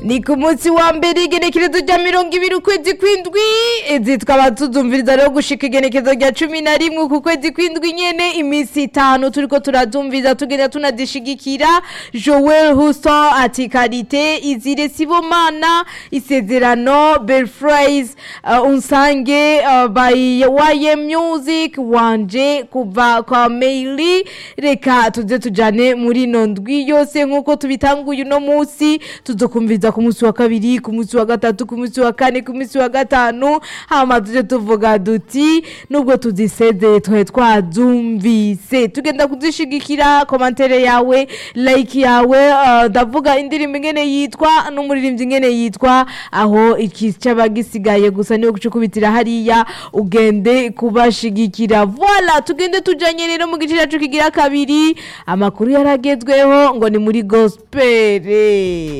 ni ku munsi wa mbere igenekerezo rya mirongo ibiri ukwezi kw'indwi izi tukaba tuzumviriza rero gushika igenekerezo rya cumi na rimwe ku kwezi kw'indwi nyene iminsi itanu turiko turazumviriza tugenda tunazishigikira joel husto ati karite izire sibomana isezerano belfrais uh, unsange uh, by waye music wanje kuva kwa maili reka tuze tujane muri ino ndwi yose nk'uko tubitanguye uno munsi tuzokumviriza ku munsi wa kabiri ku munsi wa gatatu ku munsi wa kane ku munsi wa gatanu hama tuje tuvuga duti nubwo tuzisezeye twe twazumvise tugenda kuzishigikira komantere yawe like yawe uh, ndavuga indirimbo ingene yitwa n'umuririmbyi ingene yitwa aho ikicaba gisigaye gusa niyo gucukubitira hariya ugende kubashigikira voila tugende tujanye rero mu gice cyacu kigira kabiri amakuru yaragezweho ngo ni muri gospel